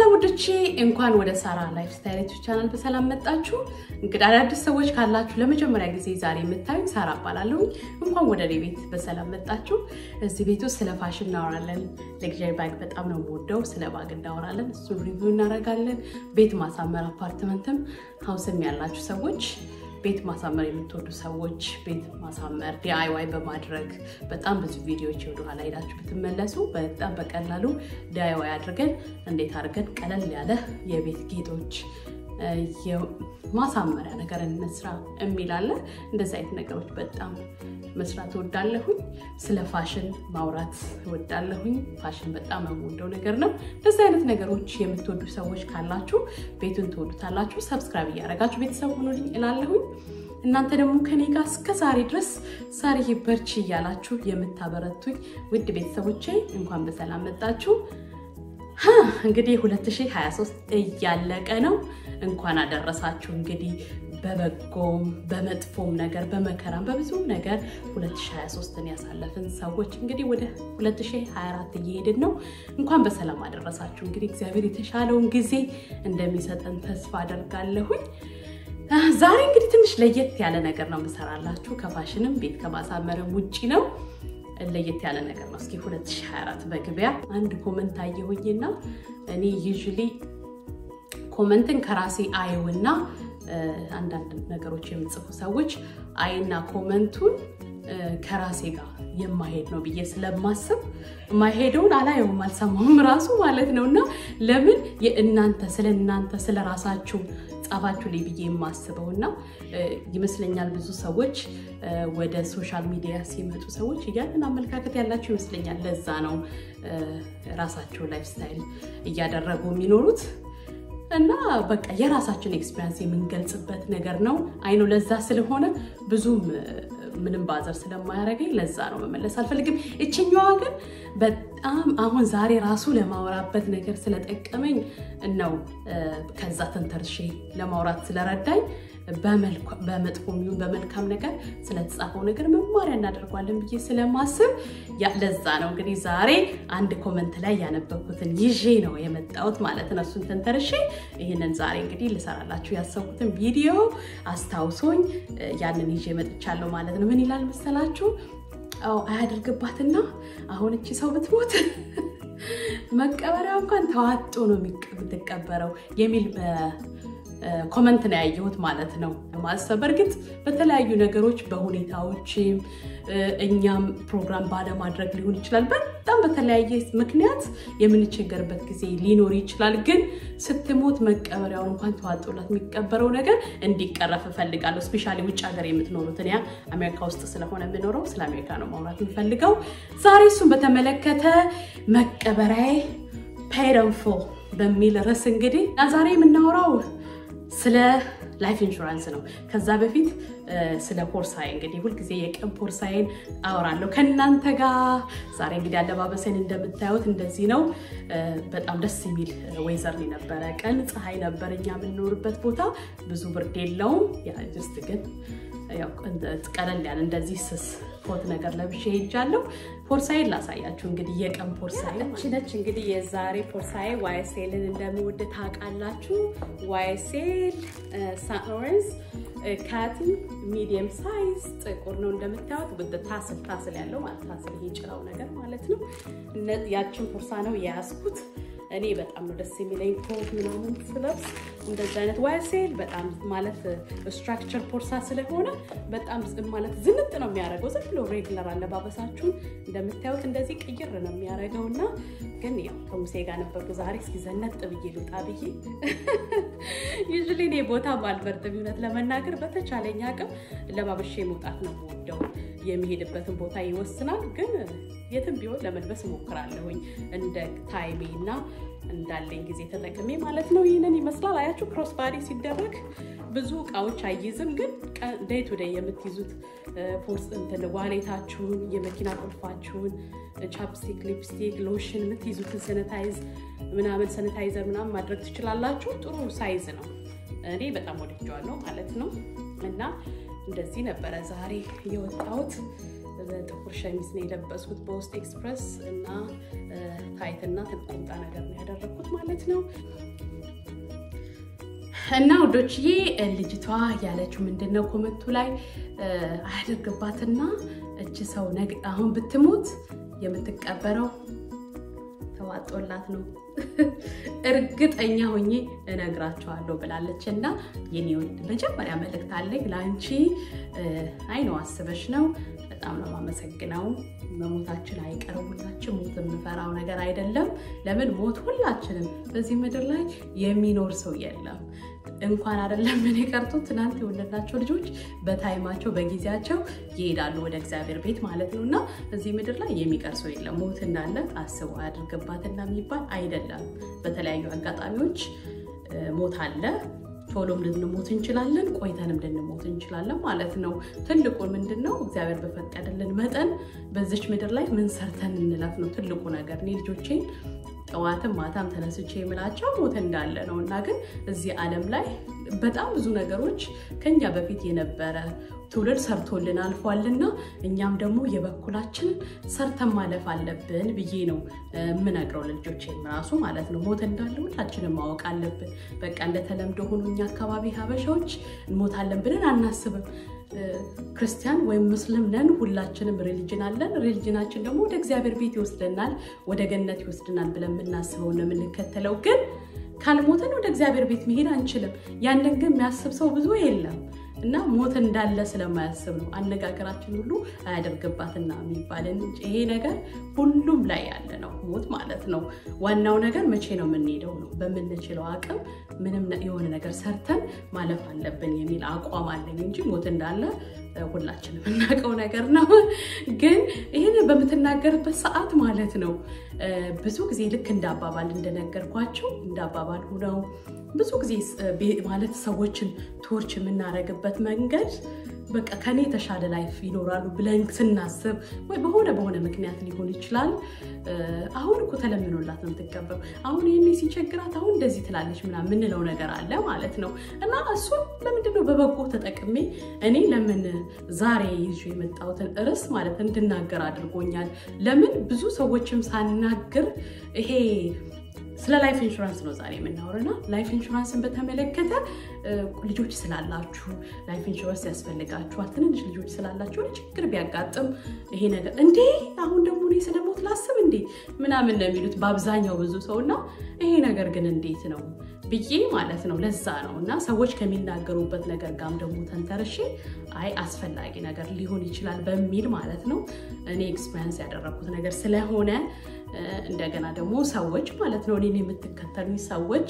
ሰላም ውዶቼ፣ እንኳን ወደ ሳራ ላይፍ ስታይል ዩቲዩብ ቻናል በሰላም መጣችሁ። እንግዲህ አዳዲስ ሰዎች ካላችሁ ለመጀመሪያ ጊዜ ዛሬ የምታዩኝ ሳራ እባላለሁ። እንኳን ወደ እኔ ቤት በሰላም መጣችሁ። እዚህ ቤት ውስጥ ስለ ፋሽን እናወራለን። ለግዣሪ ባግ በጣም ነው የምወደው። ስለ ባግ እናወራለን፣ እሱን ሪቪው እናደርጋለን። ቤት ማሳመር አፓርትመንትም ሀውስም ያላችሁ ሰዎች ቤት ማሳመር የምትወዱ ሰዎች ቤት ማሳመር ዲአይዋይ በማድረግ በጣም ብዙ ቪዲዮዎች ወደኋላ ሄዳችሁ ብትመለሱ በጣም በቀላሉ ዲአይዋይ አድርገን እንዴት አድርገን ቀለል ያለ የቤት ጌጦች ማሳመሪያ ነገር እንስራ የሚላለ እንደዚህ አይነት ነገሮች በጣም መስራት እወዳለሁኝ። ስለ ፋሽን ማውራት እወዳለሁኝ። ፋሽን በጣም የምወደው ነገር ነው። እንደዚህ አይነት ነገሮች የምትወዱ ሰዎች ካላችሁ ቤቱን ትወዱታላችሁ። ሰብስክራይብ እያደረጋችሁ ቤተሰብ ሆኑልኝ እላለሁኝ። እናንተ ደግሞ ከኔ ጋር እስከ ዛሬ ድረስ ሳርዬ በርቺ እያላችሁ የምታበረቱኝ ውድ ቤተሰቦቼ እንኳን በሰላም መጣችሁ። እንግዲህ 2023 እያለቀ ነው። እንኳን አደረሳችሁ። እንግዲህ በበጎም በመጥፎም ነገር በመከራም በብዙ ነገር 2023ን ያሳለፍን ሰዎች እንግዲህ ወደ 2024 እየሄድን ነው። እንኳን በሰላም አደረሳችሁ። እንግዲህ እግዚአብሔር የተሻለውን ጊዜ እንደሚሰጠን ተስፋ አደርጋለሁኝ። ዛሬ እንግዲህ ትንሽ ለየት ያለ ነገር ነው የምሰራላችሁ። ከፋሽንም ቤት ከማሳመርም ውጪ ነው ለየት ያለ ነገር ነው። እስኪ 2024 በግቢያ አንድ ኮመንት አየሁኝና እኔ ዩዥሊ ኮመንትን ከራሴ አየውና አንዳንድ ነገሮች የምጽፉ ሰዎች አይና ኮመንቱን ከራሴ ጋር የማሄድ ነው ብዬ ስለማስብ ማሄደውን አላየውም አልሰማውም ራሱ ማለት ነው። እና ለምን የእናንተ ስለ እናንተ ስለ ራሳችሁ ጻፋችሁ ላይ ብዬ የማስበው እና ይመስለኛል ብዙ ሰዎች ወደ ሶሻል ሚዲያ ሲመጡ ሰዎች ያንን አመለካከት ያላቸው ይመስለኛል። ለዛ ነው ራሳቸው ላይፍ ስታይል እያደረጉ የሚኖሩት እና በቃ የራሳችን ኤክስፒሪንስ የምንገልጽበት ነገር ነው። አይኑ ለዛ ስለሆነ ብዙም ምንም ባዘር ስለማያደርገኝ ለዛ ነው መመለስ አልፈልግም። እችኛዋ ግን በጣም አሁን ዛሬ ራሱ ለማውራበት ነገር ስለጠቀመኝ ነው ከዛ ተንተርሼ ለማውራት ስለረዳኝ በመጥፎ የሚሆን በመልካም ነገር ስለተጻፈው ነገር መማሪያ እናደርጓለን ብዬ ስለማስብ ለዛ ነው እንግዲህ ዛሬ አንድ ኮመንት ላይ ያነበብኩትን ይዤ ነው የመጣሁት ማለት ነው። እሱን ተንተርሼ ይህንን ዛሬ እንግዲህ ልሰራላችሁ ያሰብኩትን ቪዲዮ አስታውሶኝ ያንን ይዤ መጥቻለሁ ማለት ነው። ምን ይላል መሰላችሁ? አያደርግባትና አሁን እቺ ሰው ብትሞት መቀበሪያ እንኳን ተዋጦ ነው የምትቀበረው የሚል ኮመንት ነው ያየሁት ማለት ነው። ማሰብ በእርግጥ በተለያዩ ነገሮች በሁኔታዎችም እኛም ፕሮግራም ባለማድረግ ሊሆን ይችላል። በጣም በተለያየ ምክንያት የምንቸገርበት ጊዜ ሊኖር ይችላል። ግን ስትሞት መቀበሪያውን እንኳን ተዋጦላት የሚቀበረው ነገር እንዲቀረፍ እፈልጋለሁ። እስፔሻሊ ውጭ ሀገር የምትኖሩት እኔ አሜሪካ ውስጥ ስለሆነ የምኖረው ስለ አሜሪካ ነው ማውራት የምፈልገው ዛሬ። እሱን በተመለከተ መቀበሪያዬ ፔይድ ኢን ፉል በሚል ርዕስ እንግዲህ እና ዛሬ የምናወራው ስለ ላይፍ ኢንሹራንስ ነው። ከዛ በፊት ስለ ፖርሳዬ እንግዲህ ሁልጊዜ የቀን ፖርሳዬን አወራለሁ ከእናንተ ጋር። ዛሬ እንግዲህ አለባበሴን እንደምታዩት እንደዚህ ነው። በጣም ደስ የሚል ወይዘር ነበረ። ቀን ፀሐይ ነበር እኛ የምንኖርበት ቦታ፣ ብዙ ብርድ የለውም። ጅስት ግን ቀለል ያለ እንደዚህ ስስ ኮት ነገር ለብሼ ሄጃለሁ። ፖርሳዬን ላሳያችሁ እንግዲህ የቀን ፖርሳዬ ነች። እንግዲህ የዛሬ ፖርሳዬ ዋይኤስኤልን እንደምወድ ታውቃላችሁ። ዋይኤስኤል ሳንኦረንስ ካትን ሚዲየም ሳይዝ ጥቁር ነው እንደምታዩት፣ ውድ ታስል ታስል ያለው ማለት ታስል ይሄ ጭራው ነገር ማለት ነው። ያችን ፖርሳ ነው የያዝኩት። እኔ በጣም ነው ደስ የሚለኝ ኮት ምናምን ስለብስ እንደዚህ አይነት ዋይኤስኤል በጣም ማለት ስትራክቸር ፖርሳ ስለሆነ በጣም ማለት ዝንጥ ነው የሚያደርገው። ዝም ብሎ ሬግለር አለባበሳችሁን እንደምታዩት እንደዚህ ቅይር ነው የሚያደርገው እና ግን ያው ከሙሴ ጋር ነበርኩ ዛሬ እስኪ ዘነጥ ብዬ ልውጣ ብዬ ዩዥሊ እኔ ቦታ ባልመርጥም እውነት ለመናገር በተቻለኝ አቅም ለባበሼ መውጣት ነው የምወደው። የሚሄድበትን ቦታ ይወስናል። ግን የትም ቢሆን ለመልበስ እሞክራለሁኝ እንደ ታይሜ እና እንዳለኝ ጊዜ ተጠቅሜ ማለት ነው። ይህንን ይመስላል። አያችሁ ክሮስ ባዲ ሲደረግ ብዙ እቃዎች አይይዝም፣ ግን ዴይ ቱ ዴይ የምትይዙት ፖርስ እንትን ዋሌታችሁን፣ የመኪና ቁልፋችሁን፣ ቻፕስቲክ፣ ሊፕስቲክ፣ ሎሽን የምትይዙትን ሰነታይዝ ምናምን ሰነታይዘር ምናምን ማድረግ ትችላላችሁ። ጥሩ ሳይዝ ነው። እኔ በጣም ወድጀዋለሁ ማለት ነው እና እንደዚህ ነበረ ዛሬ የወጣሁት። ጥቁር ሸሚዝ ነው የለበስኩት በውስጥ ኤክስፕረስ እና ታይትና ቁምጣ ነገር ነው ያደረግኩት ማለት ነው። እና ውዶችዬ ልጅቷ ያለችው ምንድን ነው ኮመንቱ ላይ አያደርግባትና እች ሰው አሁን ብትሞት የምትቀበረው ተዋጦላት ነው እርግጠኛ ሆኜ እነግራቸዋለሁ ብላለች። እና የኔ ውድ መጀመሪያ መልእክት አለኝ ለአንቺ። አይ ነው አስበሽ ነው። በጣም ነው የማመሰግነው። መሞታችን አይቀርም። ሁላችን ሞት የምፈራው ነገር አይደለም። ለምን ሞት ሁላችንም በዚህ ምድር ላይ የሚኖር ሰው የለም። እንኳን አይደለም ምን የቀርቶ ትናንት የወለድናቸው ልጆች በታይማቸው በጊዜያቸው ይሄዳሉ ወደ እግዚአብሔር ቤት ማለት ነው። እና እዚህ ምድር ላይ የሚቀር ሰው የለም። ሞት እንዳለ አስቡ አያድርግባትና የሚባል አይደለም። በተለያዩ አጋጣሚዎች ሞት አለ። ቶሎም ልንሞት እንችላለን፣ ቆይተንም ልንሞት እንችላለን ማለት ነው። ትልቁን ምንድን ነው እግዚአብሔር በፈቀደልን መጠን በዚች ምድር ላይ ምን ሰርተን እንለፍ ነው ትልቁ ነገር። እኔ ልጆቼን ጠዋትም ማታም ተነስቼ የምላቸው ሞት እንዳለ ነው እና ግን እዚህ ዓለም ላይ በጣም ብዙ ነገሮች ከኛ በፊት የነበረ ትውልድ ሰርቶልን አልፏልና እኛም ደግሞ የበኩላችን ሰርተን ማለፍ አለብን ብዬ ነው የምነግረው ለልጆቼም ራሱ ማለት ነው። ሞት እንዳለ ሁላችንም ማወቅ አለብን። በቃ እንደተለምዶ ሆኖ እኛ አካባቢ ሀበሻዎች እንሞታለን ብለን አናስብም። ክርስቲያን ወይም ሙስሊም ነን፣ ሁላችንም ሪሊጅን አለን። ሪሊጅናችን ደግሞ ወደ እግዚአብሔር ቤት ይወስደናል፣ ወደ ገነት ይወስደናል ብለን የምናስበው ነው የምንከተለው። ግን ካልሞትን ወደ እግዚአብሔር ቤት መሄድ አንችልም። ያንን ግን የሚያስብ ሰው ብዙ የለም። እና ሞት እንዳለ ስለማያስብ ነው አነጋገራችን ሁሉ አያደርግባትና የሚባልን ይሄ ነገር ሁሉም ላይ ያለ ነው ሞት ማለት ነው። ዋናው ነገር መቼ ነው የምንሄደው ነው። በምንችለው አቅም ምንም የሆነ ነገር ሰርተን ማለፍ አለብን የሚል አቋም አለኝ እንጂ ሞት እንዳለ ሁላችን የምናውቀው ነገር ነው። ግን ይህን በምትናገርበት ሰዓት ማለት ነው ብዙ ጊዜ ልክ እንደ አባባል እንደነገርኳቸው እንደ አባባል ሁነው ብዙ ጊዜ ማለት ሰዎችን ቶርች የምናደርግበት መንገድ በቃ ከኔ የተሻለ ላይፍ ይኖራሉ ብለን ስናስብ ወይ በሆነ በሆነ ምክንያት ሊሆን ይችላል። አሁን እኮ ተለምኖላት ነው የምትቀበሉ። አሁን ይህኔ ሲቸግራት አሁን እንደዚህ ትላለች ምናምን የምንለው ነገር አለ ማለት ነው። እና እሱን ለምንድነው በበጎ ተጠቅሜ እኔ ለምን ዛሬ ይዤ የመጣሁትን ርዕስ ማለት እንድናገር አድርጎኛል። ለምን ብዙ ሰዎችም ሳናግር ይሄ ስለ ላይፍ ኢንሹራንስ ነው ዛሬ የምናወራና ላይፍ ኢንሹራንስን በተመለከተ ልጆች ስላላችሁ ላይፍ ኢንሹራንስ ያስፈልጋችኋል። ትንንሽ ልጆች ስላላችሁ ችግር ቢያጋጥም ይሄ ነገር እንዴ አሁን ደግሞ እኔ ስለሞት ላስብ እንዴ ምናምን ነው የሚሉት በአብዛኛው ብዙ ሰው እና ይሄ ነገር ግን እንዴት ነው ብዬ ማለት ነው። ለዛ ነው እና ሰዎች ከሚናገሩበት ነገር ጋርም ደግሞ ተንተርሼ አይ አስፈላጊ ነገር ሊሆን ይችላል በሚል ማለት ነው እኔ ኤክስፔሪንስ ያደረኩት ነገር ስለሆነ እንደገና ደግሞ ሰዎች ማለት ነው እኔን የምትከተሉኝ ሰዎች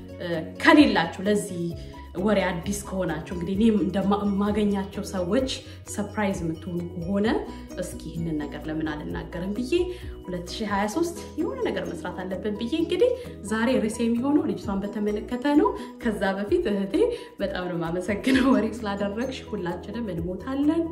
ከሌላችሁ ለዚህ ወሬ አዲስ ከሆናችሁ እንግዲህ እኔ እንደማገኛቸው ሰዎች ሰፕራይዝ የምትሆኑ ከሆነ እስኪ ይህንን ነገር ለምን አልናገርም ብዬ 2023 የሆነ ነገር መስራት አለብን ብዬ እንግዲህ ዛሬ ርዕሴ የሚሆነው ልጅቷን በተመለከተ ነው። ከዛ በፊት እህቴ በጣም ነው የማመሰግነው ወሬ ስላደረግሽ። ሁላችንም እንሞታለን፣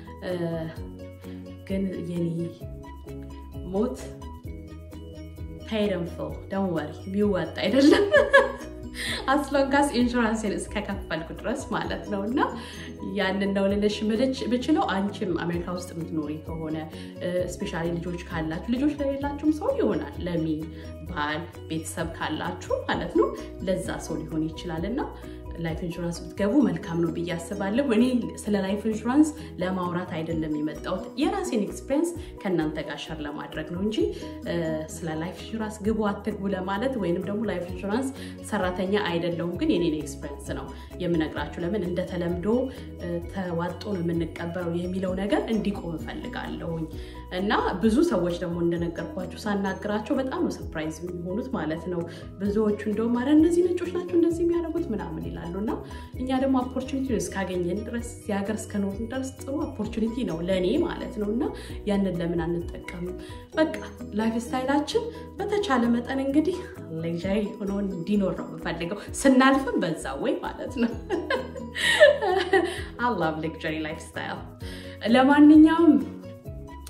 ግን የኔ ሞት ፔይደንፎ ደን ወሪ የሚወጣ አይደለም አስሎንጋስ ኢንሹራንስን እስከከፈልኩ ድረስ ማለት ነው። እና ያንን ነው ልልሽ ብችለው። አንቺም አሜሪካ ውስጥ የምትኖሪ ከሆነ ስፔሻሊ ልጆች ካላችሁ፣ ልጆች ለሌላችሁም ሰው ይሆናል። ለሚ ባል ቤተሰብ ካላችሁ ማለት ነው ለዛ ሰው ሊሆን ይችላል እና ላይፍ ኢንሹራንስ ብትገቡ መልካም ነው ብዬ አስባለሁ። እኔ ስለ ላይፍ ኢንሹራንስ ለማውራት አይደለም የመጣሁት የራሴን ኤክስፔሪንስ ከእናንተ ጋር ሸር ለማድረግ ነው እንጂ ስለ ላይፍ ኢንሹራንስ ግቡ አትግቡ ለማለት ወይንም ደግሞ ላይፍ ኢንሹራንስ ሰራተኛ አይደለሁም። ግን የኔን ኤክስፔሪንስ ነው የምነግራችሁ። ለምን እንደተለምዶ ተዋጦ ነው የምንቀበለው የሚለው ነገር እንዲቆም እፈልጋለሁኝ። እና ብዙ ሰዎች ደግሞ እንደነገርኳችሁ ሳናግራቸው በጣም ነው ሰርፕራይዝ የሚሆኑት ማለት ነው። ብዙዎቹ እንደውም ኧረ እነዚህ ነጮች ናቸው እንደዚህ የሚያደርጉት ምናምን ይላሉ። እና እኛ ደግሞ ኦፖርቹኒቲ እስካገኘን ድረስ የሀገር እስከኖርን ድረስ ጥሩ ኦፖርቹኒቲ ነው ለእኔ ማለት ነው። እና ያንን ለምን አንጠቀምም? በቃ ላይፍ ስታይላችን በተቻለ መጠን እንግዲህ ሌዣሪ ሆኖ እንዲኖር ነው የምፈልገው፣ ስናልፍም በዛ ወይ ማለት ነው። አላቭ ሌክዠሪ ላይፍ ስታይል። ለማንኛውም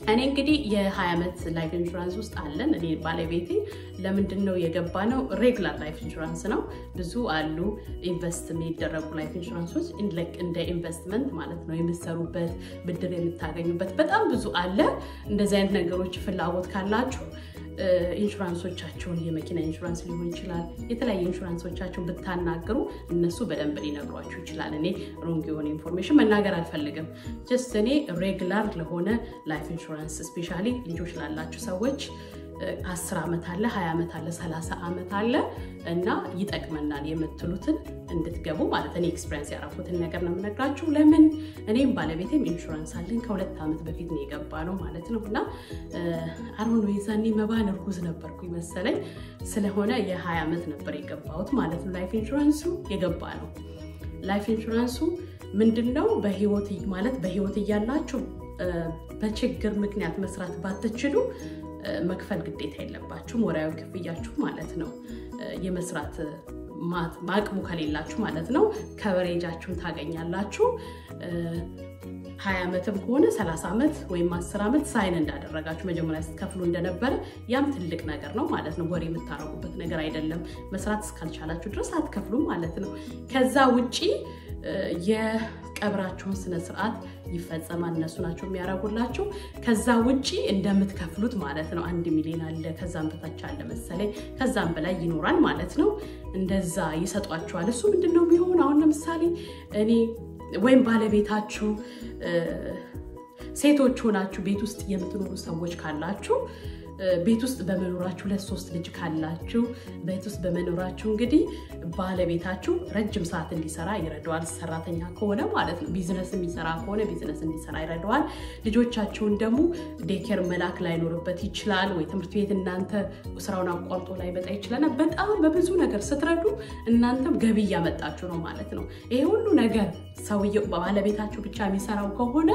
እኔ እንግዲህ የ20 ዓመት ላይፍ ኢንሹራንስ ውስጥ አለን። እኔ ባለቤቴ ለምንድን ነው የገባ ነው? ሬግላር ላይፍ ኢንሹራንስ ነው። ብዙ አሉ ኢንቨስት የሚደረጉ ላይፍ ኢንሹራንሶች እንደ ኢንቨስትመንት ማለት ነው። የምትሰሩበት ብድር የምታገኙበት በጣም ብዙ አለ። እንደዚህ አይነት ነገሮች ፍላጎት ካላችሁ ኢንሹራንሶቻቸውን የመኪና ኢንሹራንስ ሊሆን ይችላል። የተለያዩ ኢንሹራንሶቻቸውን ብታናግሩ እነሱ በደንብ ሊነግሯችሁ ይችላል። እኔ ሮንግ የሆነ ኢንፎርሜሽን መናገር አልፈልግም። ጀስት እኔ ሬግላር ለሆነ ላይፍ ኢንሹራንስ ስፔሻሊ ልጆች ላላችሁ ሰዎች አስር ዓመት አለ፣ ሀያ ዓመት አለ፣ ሰላሳ ዓመት አለ እና ይጠቅመናል የምትሉትን እንድትገቡ ማለት እኔ ኤክስፔሪንስ ያደረኩትን ነገር ነው የምነግራችሁ። ለምን እኔም ባለቤቴም ኢንሹራንስ አለን ከሁለት ዓመት በፊት ነው የገባ ነው ማለት ነው እና አሁን የዛኔ መባን እርጉዝ ነበርኩ መሰለኝ ስለሆነ የ20 ዓመት ነበር የገባሁት ማለት ነው። ላይፍ ኢንሹራንሱ የገባ ነው። ላይፍ ኢንሹራንሱ ምንድን ነው? በህይወት ማለት በህይወት እያላችሁ በችግር ምክንያት መስራት ባትችሉ መክፈል ግዴታ የለባችሁም። ወራዊ ክፍያችሁ ማለት ነው። የመስራት አቅሙ ከሌላችሁ ማለት ነው። ከበሬጃችሁን ታገኛላችሁ። ሀያ ዓመትም ከሆነ ሰላሳ ዓመት ወይም አስር ዓመት ሳይን እንዳደረጋችሁ መጀመሪያ ስትከፍሉ እንደነበረ ያም ትልቅ ነገር ነው ማለት ነው። ወሬ የምታረጉበት ነገር አይደለም። መስራት እስካልቻላችሁ ድረስ አትከፍሉም ማለት ነው። ከዛ ውጪ የቀብራችሁን ስነ ስርዓት ይፈጸማል። እነሱ ናቸው የሚያደርጉላችሁ። ከዛ ውጪ እንደምትከፍሉት ማለት ነው። አንድ ሚሊዮን አለ፣ ከዛም በታች አለ መሰለኝ፣ ከዛም በላይ ይኖራል ማለት ነው። እንደዛ ይሰጧችኋል። እሱ ምንድን ነው ቢሆን አሁን ለምሳሌ እኔ ወይም ባለቤታችሁ ሴቶች ሆናችሁ ቤት ውስጥ የምትኖሩ ሰዎች ካላችሁ ቤት ውስጥ በመኖራችሁ ሁለት ሶስት ልጅ ካላችሁ ቤት ውስጥ በመኖራችሁ እንግዲህ ባለቤታችሁ ረጅም ሰዓት እንዲሰራ ይረዳዋል። ሰራተኛ ከሆነ ማለት ነው። ቢዝነስ የሚሰራ ከሆነ ቢዝነስ እንዲሰራ ይረዳዋል። ልጆቻችሁን ደግሞ ዴኬር መላክ ላይኖርበት ይችላል፣ ወይ ትምህርት ቤት እናንተ ስራውን አቋርጦ ላይመጣ ይችላል። በጣም በብዙ ነገር ስትረዱ እናንተም ገቢ እያመጣችሁ ነው ማለት ነው። ይሄ ሁሉ ነገር ሰውየው ባለቤታችሁ ብቻ የሚሰራው ከሆነ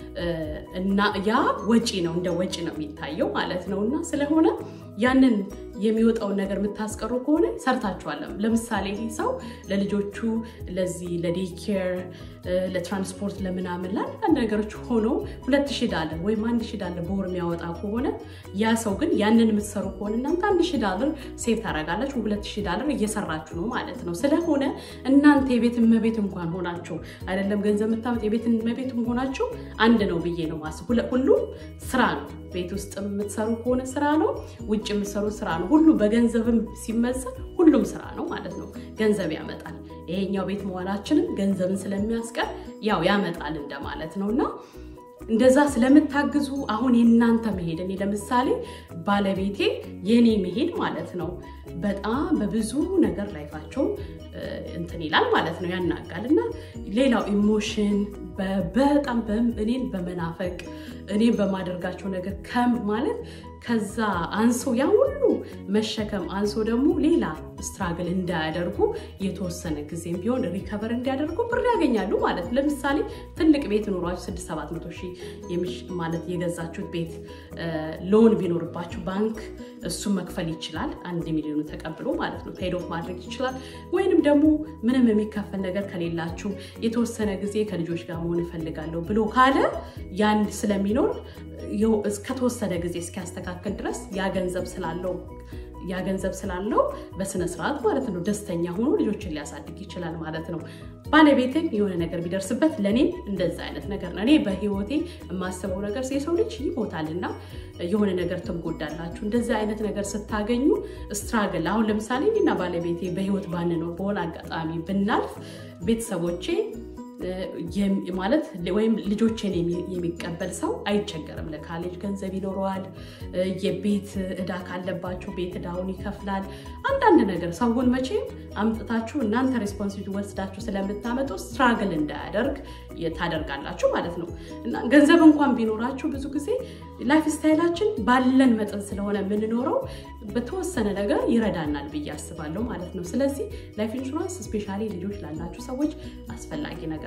እና ያ ወጪ ነው እንደ ወጪ ነው የሚታየው ማለት ነው። እና ስለሆነ ያንን የሚወጣውን ነገር የምታስቀሩ ከሆነ ሰርታችኋለም። ለምሳሌ ይህ ሰው ለልጆቹ ለዚህ ለዴኬር ለትራንስፖርት ለምናምን ለአንዳንድ ነገሮች ሆኖ ሁለት ሺህ ዳለር ወይም አንድ ሺህ ዳለር በወር የሚያወጣ ከሆነ ያ ሰው ግን ያንን የምትሰሩ ከሆነ እናንተ አንድ ሺህ ዳለር ሴቭ ታደርጋላችሁ። ሁለት ሺህ ዳለር እየሰራችሁ ነው ማለት ነው። ስለሆነ እናንተ የቤት እመቤት እንኳን ሆናችሁ አይደለም ገንዘብ የምታመጥ የቤት እመቤት ሆናችሁ አንድ ነው ብዬ ነው ማስብ። ሁሉም ስራ ነው። ቤት ውስጥ የምትሰሩ ከሆነ ስራ ነው። ውጭ የምትሰሩ ስራ ነው። ሁሉ በገንዘብም ሲመዘን ሁሉም ስራ ነው ማለት ነው። ገንዘብ ያመጣል። ይሄኛው ቤት መዋላችንም ገንዘብን ስለሚያስቀር ያው ያመጣል እንደማለት ነው እና እንደዛ ስለምታግዙ አሁን የእናንተ መሄድ እኔ ለምሳሌ ባለቤቴ የኔ መሄድ ማለት ነው በጣም በብዙ ነገር ላይፋቸው እንትን ይላል ማለት ነው ያናጋል። እና ሌላው ኢሞሽን በጣም እኔን በመናፈቅ እኔን በማደርጋቸው ነገር ከም ማለት ከዛ አንሶ ያ ሁሉ መሸከም አንሶ ደግሞ ሌላ ስትራግል እንዳያደርጉ የተወሰነ ጊዜም ቢሆን ሪከቨር እንዲያደርጉ ብር ያገኛሉ ማለት ነው። ለምሳሌ ትልቅ ቤት ኖሯችሁ ስድስት ሰባት መቶ ሺህ ማለት የገዛችሁት ቤት ሎን ቢኖርባችሁ ባንክ እሱ መክፈል ይችላል። አንድ ሚሊዮኑ ተቀብሎ ማለት ነው ፔድ ኦፍ ማድረግ ይችላል። ወይንም ደግሞ ምንም የሚከፈል ነገር ከሌላችሁ የተወሰነ ጊዜ ከልጆች ጋር መሆን እፈልጋለሁ ብሎ ካለ ያን ስለሚኖር እስከተወሰነ ጊዜ እስኪያስተካክል ድረስ ያ ገንዘብ ስላለው ያ ገንዘብ ስላለው በስነ ስርዓት ማለት ነው ደስተኛ ሆኖ ልጆችን ሊያሳድግ ይችላል ማለት ነው። ባለቤትን የሆነ ነገር ቢደርስበት ለእኔም እንደዛ አይነት ነገር ነው። እኔ በህይወቴ የማስበው ነገር የሰው ልጅ ይሞታልና የሆነ ነገር ትጎዳላችሁ። እንደዚህ አይነት ነገር ስታገኙ ስትራግል አሁን ለምሳሌ እኔና ባለቤቴ በህይወት ባንኖር በሆነ አጋጣሚ ብናልፍ ቤተሰቦቼ ማለት ወይም ልጆችን የሚቀበል ሰው አይቸገርም። ለካሌጅ ገንዘብ ይኖረዋል። የቤት እዳ ካለባቸው ቤት እዳውን ይከፍላል። አንዳንድ ነገር ሰውን መቼም አምጥታችሁ እናንተ ሬስፖንሲቢሊቲ ወስዳችሁ ስለምታመጡ ስትራግል እንዳያደርግ ታደርጋላችሁ ማለት ነው። እና ገንዘብ እንኳን ቢኖራችሁ ብዙ ጊዜ ላይፍ ስታይላችን ባለን መጠን ስለሆነ የምንኖረው በተወሰነ ነገር ይረዳናል ብዬ አስባለሁ ማለት ነው። ስለዚህ ላይፍ ኢንሹራንስ ስፔሻሊ ልጆች ላላችሁ ሰዎች አስፈላጊ ነገር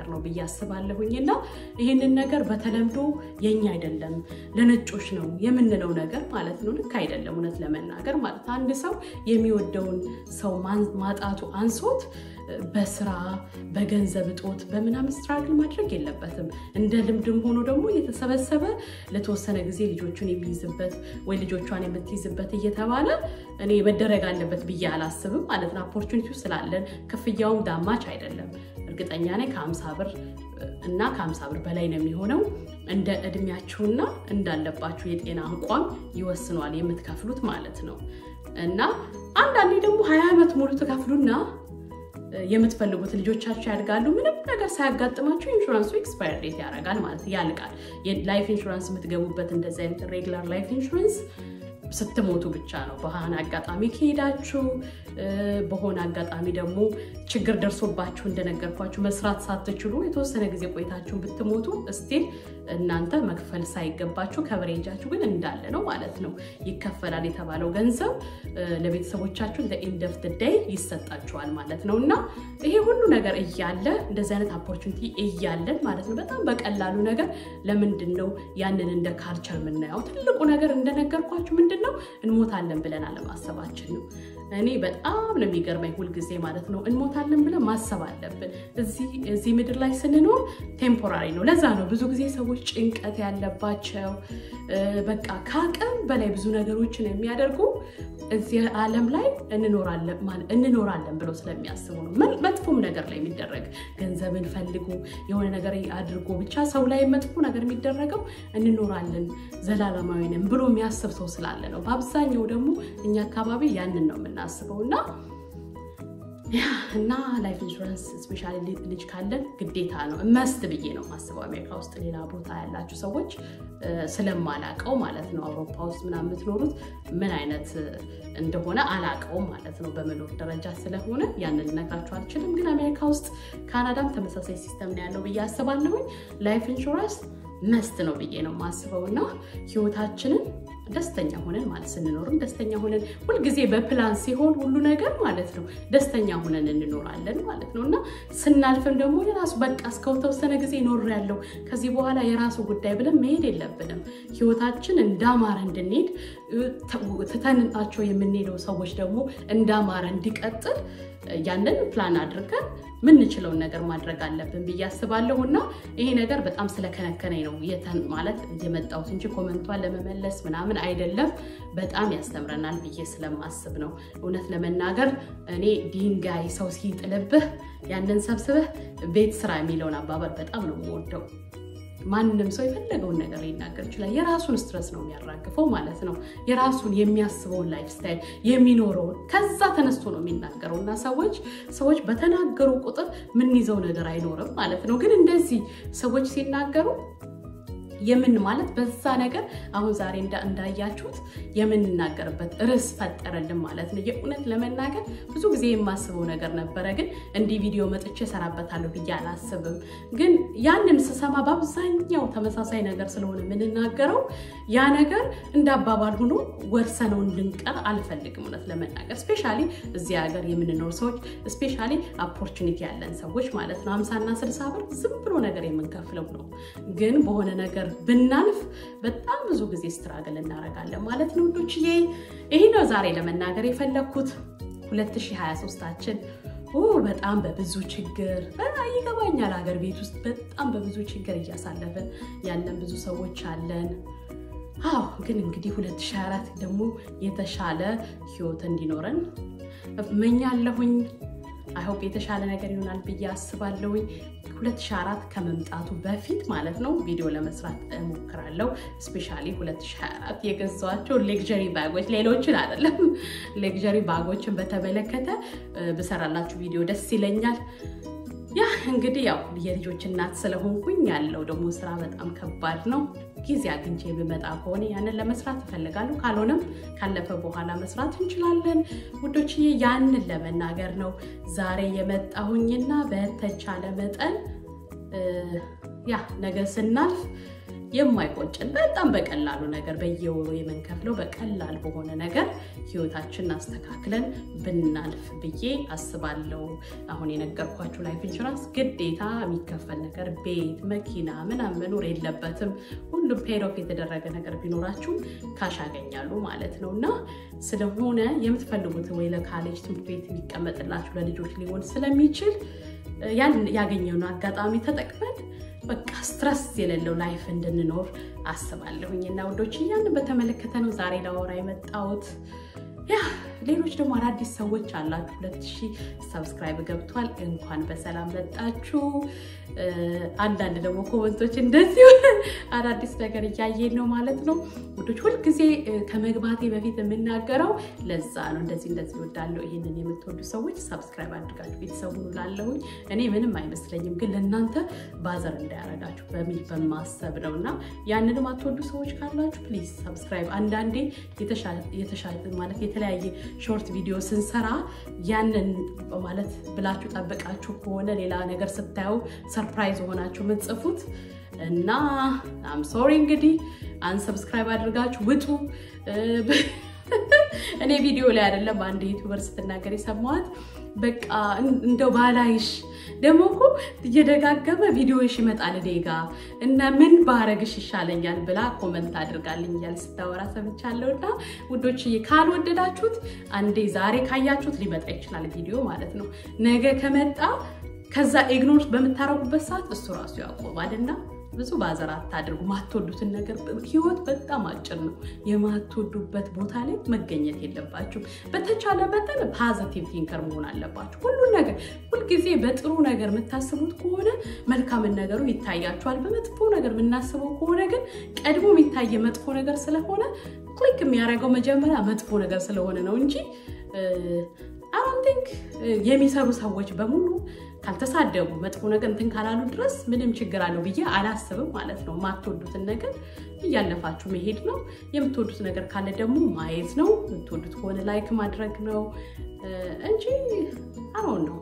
ነገር ነው ብዬ አስባለሁኝ እና ይህንን ነገር በተለምዶ የኛ አይደለም ለነጮች ነው የምንለው ነገር ማለት ነው። ልክ አይደለም። እውነት ለመናገር ማለት አንድ ሰው የሚወደውን ሰው ማጣቱ አንሶት በስራ በገንዘብ እጦት በምናምን ስትራግል ማድረግ የለበትም። እንደ ልምድም ሆኖ ደግሞ እየተሰበሰበ ለተወሰነ ጊዜ ልጆቹን የሚይዝበት ወይ ልጆቿን የምትይዝበት እየተባለ እኔ መደረግ አለበት ብዬ አላስብም ማለት ነው። ኦፖርቹኒቲው ስላለን ክፍያውም ዳማች አይደለም። እርግጠኛ ነኝ ከአምሳ ብር እና ከአምሳ ብር በላይ ነው የሚሆነው። እንደ እድሜያችሁና እንዳለባችሁ የጤና አቋም ይወስኗል የምትከፍሉት ማለት ነው። እና አንዳንዴ ደግሞ ሀያ ዓመት ሙሉ ትከፍሉና የምትፈልጉት ልጆቻችሁ ያድጋሉ። ምንም ነገር ሳያጋጥማችሁ ኢንሹራንሱ ኤክስፓየር ዴት ያደርጋል ማለት ያልቃል። ላይፍ ኢንሹራንስ የምትገቡበት እንደዚህ አይነት ሬግላር ላይፍ ኢንሹራንስ ስትሞቱ ብቻ ነው። በሆነ አጋጣሚ ከሄዳችሁ በሆነ አጋጣሚ ደግሞ ችግር ደርሶባችሁ እንደነገርኳችሁ መስራት ሳትችሉ የተወሰነ ጊዜ ቆይታችሁ ብትሞቱ እስቲል እናንተ መክፈል ሳይገባችሁ ከቨሬጃችሁ ግን እንዳለ ነው ማለት ነው። ይከፈላል የተባለው ገንዘብ ለቤተሰቦቻችሁ እንደ ኢንድ ኦፍ ዴይ ይሰጣችኋል ማለት ነው። እና ይሄ ሁሉ ነገር እያለ እንደዚህ አይነት ኦፖርቹኒቲ እያለን ማለት ነው በጣም በቀላሉ ነገር ለምንድን ነው ያንን እንደ ካልቸር የምናየው? ትልቁ ነገር እንደነገርኳችሁ ምንድን ነው እንሞታለን ብለን አለማሰባችን ነው። እኔ በጣም ነው የሚገርመኝ ሁልጊዜ ማለት ነው እንሞታለን ብለን ማሰብ አለብን። እዚህ ምድር ላይ ስንኖር ቴምፖራሪ ነው። ለዛ ነው ብዙ ጊዜ ሰዎች ጭንቀት ያለባቸው በቃ ከአቅም በላይ ብዙ ነገሮችን የሚያደርጉ እዚህ ዓለም ላይ እንኖራለን ብለው ስለሚያስቡ ነው። መጥፎም ነገር ላይ የሚደረግ ገንዘብን ፈልጉ የሆነ ነገር አድርጎ ብቻ ሰው ላይ መጥፎ ነገር የሚደረገው እንኖራለን ዘላለማዊንም ብሎ የሚያስብ ሰው ስላለ ነው። በአብዛኛው ደግሞ እኛ አካባቢ ያንን ነው የምናስበው እና እና ላይፍ ኢንሹራንስ ስፔሻሊ ልጅ ካለን ግዴታ ነው መስት ብዬ ነው ማስበው። አሜሪካ ውስጥ ሌላ ቦታ ያላችሁ ሰዎች ስለማላቀው ማለት ነው አውሮፓ ውስጥ ምናምን የምትኖሩት ምን አይነት እንደሆነ አላቀውም ማለት ነው በመኖር ደረጃ ስለሆነ ያንን ልነግራችሁ አልችልም። ግን አሜሪካ ውስጥ ካናዳም ተመሳሳይ ሲስተም ነው ያለው ብዬ አስባለሁኝ። ላይፍ ኢንሹራንስ መስት ነው ብዬ ነው ማስበው እና ህይወታችንን ደስተኛ ሆነን ማለት ስንኖርም ደስተኛ ሆነን ሁልጊዜ በፕላን ሲሆን ሁሉ ነገር ማለት ነው ደስተኛ ሆነን እንኖራለን ማለት ነው እና ስናልፍም ደግሞ የራሱ በቃ እስከተወሰነ ጊዜ ኖር ያለው ከዚህ በኋላ የራሱ ጉዳይ ብለን መሄድ የለብንም። ህይወታችን እንዳማረ እንድንሄድ ትተንጣቸው የምንሄደው ሰዎች ደግሞ እንዳማረ እንዲቀጥል ያንን ፕላን አድርገን ምንችለውን ነገር ማድረግ አለብን ብዬ አስባለሁ እና ይሄ ነገር በጣም ስለከነከነኝ ነው ማለት የመጣሁት እንጂ ኮመንቷን ለመመለስ ምናምን አይደለም። በጣም ያስተምረናል ብዬ ስለማስብ ነው። እውነት ለመናገር እኔ ድንጋይ ሰው ሲጥልብህ ያንን ሰብስበህ ቤት ስራ የሚለውን አባባል በጣም ነው የምወደው። ማንም ሰው የፈለገውን ነገር ሊናገር ይችላል። የራሱን ስትረስ ነው የሚያራግፈው ማለት ነው። የራሱን የሚያስበውን ላይፍ ስታይል የሚኖረውን ከዛ ተነስቶ ነው የሚናገረው እና ሰዎች ሰዎች በተናገሩ ቁጥር የምንይዘው ነገር አይኖርም ማለት ነው። ግን እንደዚህ ሰዎች ሲናገሩ የምን ማለት በዛ ነገር አሁን ዛሬ እንዳያችሁት የምንናገርበት ርዕስ ፈጠረልን ማለት ነው። የእውነት ለመናገር ብዙ ጊዜ የማስበው ነገር ነበረ፣ ግን እንዲህ ቪዲዮ መጥቼ እሰራበታለሁ ብዬ አላስብም። ግን ያንን ስሰማ በአብዛኛው ተመሳሳይ ነገር ስለሆነ የምንናገረው ያ ነገር እንደ አባባል ሆኖ ወርሰነው እንድንቀር አልፈልግም። እውነት ለመናገር ስፔሻሊ እዚህ ሀገር የምንኖር ሰዎች ስፔሻሊ ኦፖርቹኒቲ ያለን ሰዎች ማለት ነው ሀምሳና ስልሳ ብር ዝም ብሎ ነገር የምንከፍለው ነው። ግን በሆነ ነገር ብናልፍ በጣም ብዙ ጊዜ ስትራግል እናደርጋለን ማለት ነው ውዶችዬ። ይህ ነው ዛሬ ለመናገር የፈለግኩት 2023ታችን በጣም በብዙ ችግር ይገባኛል። ሀገር ቤት ውስጥ በጣም በብዙ ችግር እያሳለፍን ያለን ብዙ ሰዎች አለን። አዎ ግን እንግዲህ 2024 ደግሞ የተሻለ ህይወት እንዲኖረን እመኛለሁኝ። አይሆፕ የተሻለ ነገር ይሆናል ብዬ አስባለሁኝ። 2024 ከመምጣቱ በፊት ማለት ነው ቪዲዮ ለመስራት እሞክራለሁ። ስፔሻሊ 2024 የገዛኋቸው ሌክዠሪ ባጎች ሌሎችን አይደለም፣ ሌክዠሪ ባጎችን በተመለከተ ብሰራላችሁ ቪዲዮ ደስ ይለኛል። ያ እንግዲህ ያው የልጆች እናት ስለሆንኩኝ ያለው ደግሞ ስራ በጣም ከባድ ነው። ጊዜ አግኝቼ ብመጣ ከሆነ ያንን ለመስራት እፈልጋለሁ። ካልሆነም ካለፈ በኋላ መስራት እንችላለን ውዶችዬ። ያንን ለመናገር ነው ዛሬ የመጣሁኝና በተቻለ መጠን ያ ነገ ስናልፍ የማይቆጭን በጣም በቀላሉ ነገር በየወሩ የምንከፍለው በቀላል በሆነ ነገር ህይወታችንን አስተካክለን ብናልፍ ብዬ አስባለሁ። አሁን የነገርኳችሁ ላይፍ ኢንሹራንስ ግዴታ የሚከፈል ነገር ቤት፣ መኪና ምናምን መኖር የለበትም። ሁሉም ፔይድ የተደረገ ነገር ቢኖራችሁ ካሽ ያገኛሉ ማለት ነው እና ስለሆነ የምትፈልጉት ወይ ለካሌጅ ትምህርት ቤት ሊቀመጥላችሁ ለልጆች ሊሆን ስለሚችል ያን ያገኘውን አጋጣሚ ተጠቅመን በቃ ስትረስ የሌለው ላይፍ እንድንኖር አስባለሁኝ እና ውዶች እያንን በተመለከተ ነው ዛሬ ላወራ የመጣሁት። ያ ሌሎች ደግሞ አዳዲስ ሰዎች አላችሁ። ሁለት ሺህ ሰብስክራይብ ገብቷል። እንኳን በሰላም መጣችሁ። አንዳንድ ደግሞ ኮመንቶች እንደዚሁ አዳዲስ ነገር እያየን ነው ማለት ነው ውዶች። ሁልጊዜ ከመግባቴ በፊት የምናገረው ለዛ ነው። እንደዚህ እንደዚህ እወዳለሁ። ይህንን የምትወዱ ሰዎች ሰብስክራይብ አድርጋችሁ ቤተሰቡ ላለሁኝ እኔ ምንም አይመስለኝም፣ ግን ለእናንተ ባዘር እንዳያረጋችሁ በሚል በማሰብ ነው እና ያንንም አትወዱ ሰዎች ካላችሁ ፕሊዝ ሰብስክራይብ አንዳንዴ የተሻለ ማለት የተለያየ ሾርት ቪዲዮ ስንሰራ ያንን ማለት ብላችሁ ጠብቃችሁ ከሆነ ሌላ ነገር ስታዩ ሰርፕራይዝ ሆናችሁ የምትጽፉት እና አም ሶሪ እንግዲህ አንሰብስክራይብ አድርጋችሁ ውጡ። እኔ ቪዲዮ ላይ አይደለም አንድ ዩቱበር ስትናገር የሰማኋት በቃ እንደው ባላይሽ ደግሞ እኮ እየደጋገመ ቪዲዮሽ ይመጣል እኔ ጋ እና ምን ባረግሽ ይሻለኛል ብላ ኮመንት አድርጋልኛል ስታወራ ሰምቻለሁ። እና ውዶችዬ ካልወደዳችሁት አንዴ ዛሬ ካያችሁት ሊመጣ ይችላል ቪዲዮ ማለት ነው። ነገ ከመጣ ከዛ ኢግኖር በምታረጉበት ሰዓት እሱ ራሱ ያቆማል እና ብዙ ባዘር አታድርጉ። ማትወዱትን ነገር ህይወት በጣም አጭር ነው። የማትወዱበት ቦታ ላይ መገኘት የለባችሁም። በተቻለ መጠን ፖዘቲቭ ቲንከር መሆን አለባችሁ። ሁሉን ነገር ሁልጊዜ በጥሩ ነገር የምታስቡት ከሆነ መልካምን ነገሩ ይታያችኋል። በመጥፎ ነገር የምናስበው ከሆነ ግን ቀድሞ የሚታየ መጥፎ ነገር ስለሆነ ክሊክ የሚያደርገው መጀመሪያ መጥፎ ነገር ስለሆነ ነው እንጂ አሁን ቲንክ የሚሰሩ ሰዎች በሙሉ ካልተሳደቡ መጥፎ ነገር እንትን ካላሉ ድረስ ምንም ችግር አለው ብዬ አላስብም ማለት ነው። የማትወዱትን ነገር እያለፋችሁ መሄድ ነው። የምትወዱት ነገር ካለ ደግሞ ማየት ነው። የምትወዱት ከሆነ ላይክ ማድረግ ነው እንጂ አሁን ነው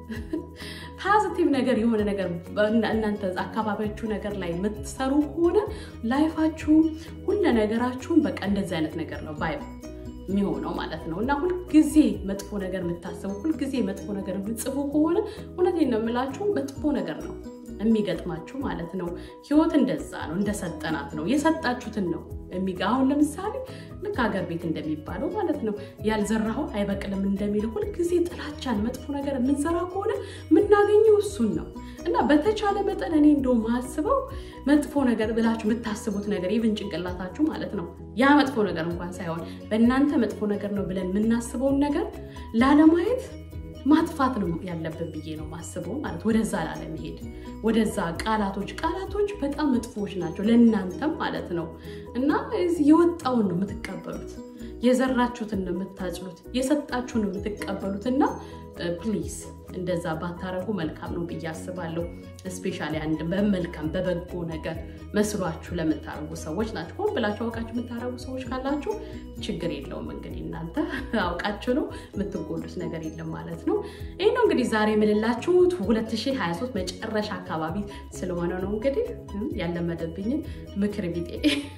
ፖዚቲቭ ነገር የሆነ ነገር እናንተ አካባቢያችሁ ነገር ላይ የምትሰሩ ከሆነ ላይፋችሁም ሁለ ነገራችሁም በቃ እንደዚህ አይነት ነገር ነው ባይ የሚሆነው ማለት ነው። እና ሁልጊዜ መጥፎ ነገር የምታስቡ ሁልጊዜ መጥፎ ነገር የምትጽፉ ከሆነ እውነቴን ነው የምላችሁ መጥፎ ነገር ነው የሚገጥማችሁ ማለት ነው። ህይወት እንደዛ ነው፣ እንደሰጠናት ነው። የሰጣችሁትን ነው የሚጋ አሁን ለምሳሌ ልክ ሀገር ቤት እንደሚባለው ማለት ነው ያልዘራኸው አይበቅልም እንደሚለው ሁልጊዜ ጥላቻን፣ መጥፎ ነገር የምንዘራ ከሆነ የምናገኘው እሱን ነው እና በተቻለ መጠን እኔ እንደው ማስበው መጥፎ ነገር ብላችሁ የምታስቡት ነገር ይብን ጭንቅላታችሁ ማለት ነው ያ መጥፎ ነገር እንኳን ሳይሆን በእናንተ መጥፎ ነገር ነው ብለን የምናስበውን ነገር ላለማየት ማጥፋት ነው ያለብን ብዬ ነው ማስበው ማለት ወደዛ ላለመሄድ ወደዛ ቃላቶች ቃላቶች በጣም መጥፎዎች ናቸው ለእናንተም ማለት ነው እና የወጣውን ነው የምትቀበሉት የዘራችሁትን ነው የምታጭሉት የሰጣችሁን ነው የምትቀበሉት እና ፕሊዝ እንደዛ ባታረጉ መልካም ነው ብዬ አስባለሁ። እስፔሻሊ አንድ በመልካም በበጎ ነገር መስሏችሁ ለምታረጉ ሰዎች ናቸው። ሆን ብላችሁ አውቃችሁ የምታረጉ ሰዎች ካላችሁ ችግር የለውም። እንግዲህ እናንተ አውቃችሁ ነው የምትጎዱት ነገር የለም ማለት ነው። ይህ ነው እንግዲህ ዛሬ የምልላችሁ 2023 መጨረሻ አካባቢ ስለሆነ ነው እንግዲህ ያለመደብኝን ምክር ቢጤ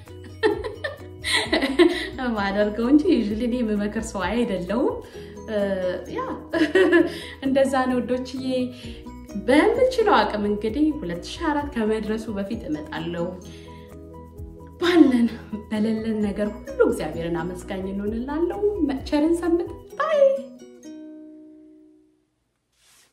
ማደርገው እንጂ ዩዥሊ እኔ የምመክር ሰው አይደለሁም። ያ እንደዛ ነው ወዶችዬ። በምችለው አቅም እንግዲህ 2024 ከመድረሱ በፊት እመጣለሁ። ባለን በሌለን ነገር ሁሉ እግዚአብሔርን አመስጋኝ እንሆንላለሁ። ቸርን ሰንብት ባይ